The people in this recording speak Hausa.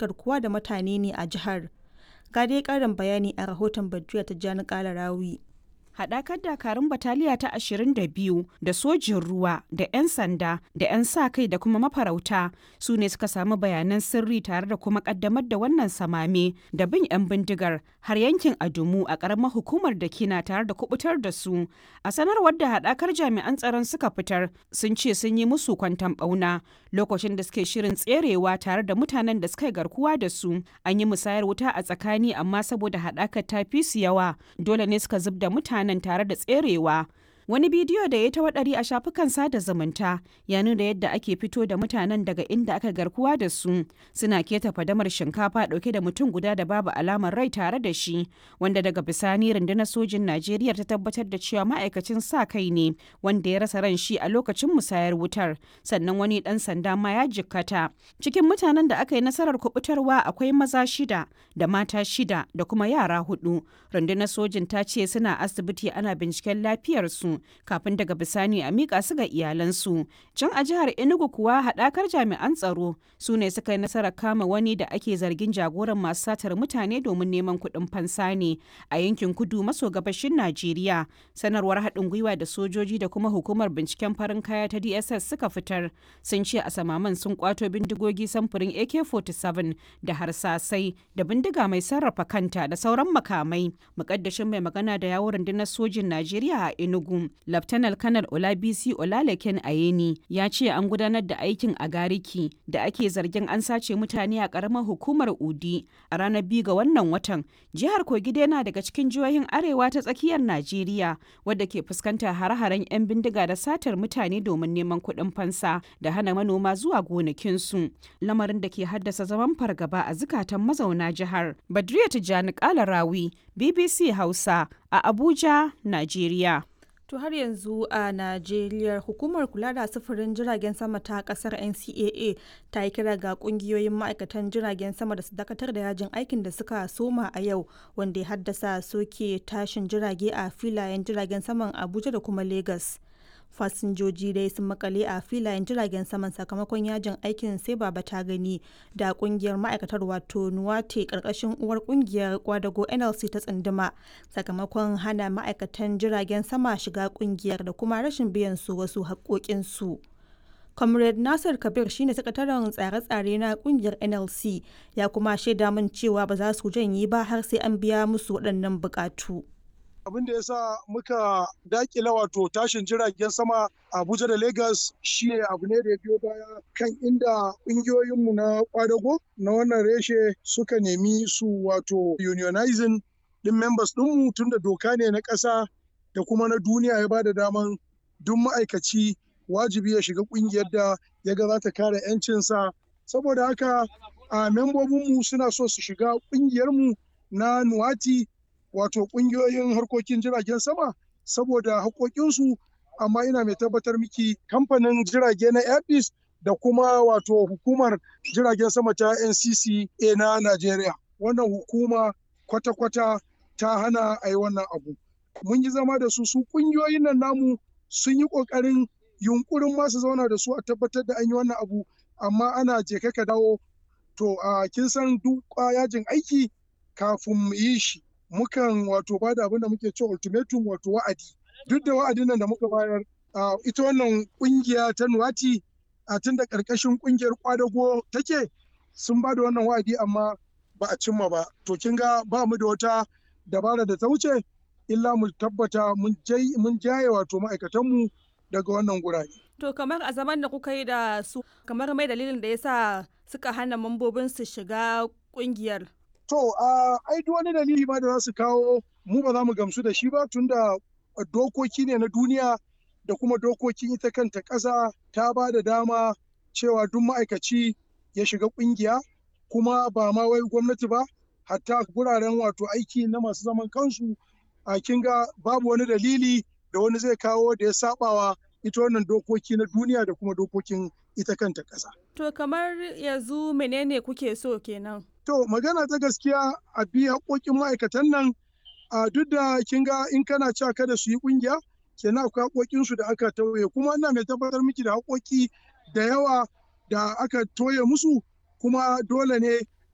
garkuwa da mutane ne a jihar. Ga dai ƙarin bayani a rahoton Badriya Tijjani Kalarawi. haɗakar dakarun bataliya ta 22 da sojin ruwa da 'yan sanda da 'yan sa kai da kuma mafarauta su ne suka samu bayanan sirri tare da kuma ƙaddamar da wannan samame da bin 'yan bindigar har yankin adumu a ƙaramar hukumar da kina tare da kubutar da su a sanarwar da haɗakar jami'an tsaron suka fitar sun ce sun yi musu kwantan ɓauna lokacin da suke shirin tserewa tare da mutanen da suka yi garkuwa da su an yi musayar wuta a tsakani amma saboda haɗakar ta fi su yawa dole ne suka zub da mutane mutanen tare da tserewa wani bidiyo da ya ta waɗari a shafukan sada zumunta ya nuna yadda ake fito da mutanen daga inda aka garkuwa da su suna keta fadamar shinkafa ɗauke da mutum guda da babu alamar rai tare da shi wanda daga bisani rundunar sojin najeriya ta tabbatar da cewa ma'aikacin sa kai ne wanda ya rasa ran shi a lokacin musayar wutar sannan wani ɗan sanda ma ya jikkata cikin mutanen da aka yi nasarar kubutarwa akwai maza shida da mata shida da kuma yara hudu rundunar sojin ta ce suna asibiti ana binciken lafiyarsu kafin daga bisani a miƙa su ga iyalansu. Can a jihar Enugu kuwa haɗakar jami'an tsaro su ne suka yi nasarar kama wani da ake zargin jagoran masu satar mutane domin neman kuɗin fansa ne a yankin kudu maso gabashin Najeriya. Sanarwar haɗin gwiwa da sojoji da kuma hukumar binciken farin kaya ta DSS suka fitar sun ce a samaman sun kwato bindigogi samfurin AK-47 da harsasai da bindiga mai sarrafa kanta da sauran makamai. Mukaddashin mai magana da yawon rundunar sojin Najeriya a Enugu Laftanar Kanar Olabisi Olalekin Ayeni ya ce an gudanar da aikin a Gariki da ake zargin an sace mutane a ƙaramar hukumar Udi a ranar biyu ga wannan watan. Jihar Kogi yana daga cikin jihohin arewa ta tsakiyar Najeriya wadda ke fuskantar hare-haren 'yan bindiga da satar mutane domin neman kuɗin fansa da hana manoma zuwa gonakinsu. Lamarin da ke haddasa zaman fargaba a zukatan mazauna jihar. Badriya Tijjani Kalarawi, BBC Hausa a Abuja, Najeriya. To har yanzu a Najeriya hukumar kula da sufurin jiragen sama ta kasar NCAA ta yi kira ga kungiyoyin ma'aikatan jiragen sama da su dakatar da yajin aikin da suka soma a yau wanda ya haddasa soke tashin jirage a filayen jiragen saman Abuja da kuma Lagos. fasinjoji dai sun makale a filayen jiragen saman sakamakon yajin aikin sai baba ta gani da kungiyar ma'aikatar wato nuwate karkashin uwar kungiyar kwadago nlc ta tsunduma sakamakon hana ma'aikatan jiragen sama shiga kungiyar da kuma rashin biyan su wasu haƙoƙinsu. comrade nasir kabir shine sakataren tsare-tsare na kungiyar nlc ya kuma shaida min cewa ba za su janye ba har sai an biya musu waɗannan buƙatu. abin da ya sa muka dakila wato tashin jiragen sama abuja da lagos shi ne abu ne da ya biyo baya kan inda ƙungiyoyinmu na kwadago na wannan reshe suka nemi su wato unionizing din members ɗinmu tun da doka ne na ƙasa da kuma na duniya ya bada daman duk ma'aikaci wajibi ya shiga ƙungiyar da ya ga za ta kare 'yancinsa saboda haka a membobinmu suna so su shiga ƙungiyarmu na nuwati wato kungiyoyin harkokin jiragen sama saboda haƙoƙinsu amma ina mai tabbatar miki kamfanin jirage na airbus da kuma wato hukumar jiragen sama ta ncca na najeriya wannan hukuma kwata-kwata ta hana a yi wannan abu mun yi zama da su su kungiyoyin nan namu sun yi ƙoƙarin yunkurin masu zauna da su a tabbatar da an yi wannan abu amma ana je ka dawo to a kin san duk yajin aiki kafin mu yi shi mukan wato ba da abin da muke cewa ultimatum wato wa'adi duk da wa'adin nan da muka bayar ita wannan kungiya ta nuwati a tun da karkashin kungiyar kwadago take sun ba da wannan wa'adi amma ba a cimma ba to kin ga ba mu da wata dabara da ta wuce illa mu tabbata mun jaye wato ma'aikatanmu daga wannan gurare. To kamar a zaman da kuka yi da su kamar mai dalilin da yasa suka hana mambobin su shiga kungiyar. To, ai duk wani dalili ma da za su kawo mu ba za mu gamsu da shi ba tunda dokoki ne na duniya da kuma dokokin ita kanta ƙasa ta ba da dama cewa duk ma'aikaci ya shiga ƙungiya kuma ba ma wai gwamnati ba hatta guraren wato aiki na masu zaman kansu a kinga babu wani dalili da wani zai kawo da ya sabawa ita wannan dokoki na duniya da kuma dokokin ita kanta ƙasa. To kamar yanzu menene kuke so kenan? To magana ta gaskiya a bi haƙoƙin ma'aikatan nan a duk da kin ga in kana cewa kada su yi ƙungiya kenan akwai haƙoƙin su da aka tauye kuma ina mai tabbatar miki da haƙoƙi da yawa da aka toye musu kuma dole ne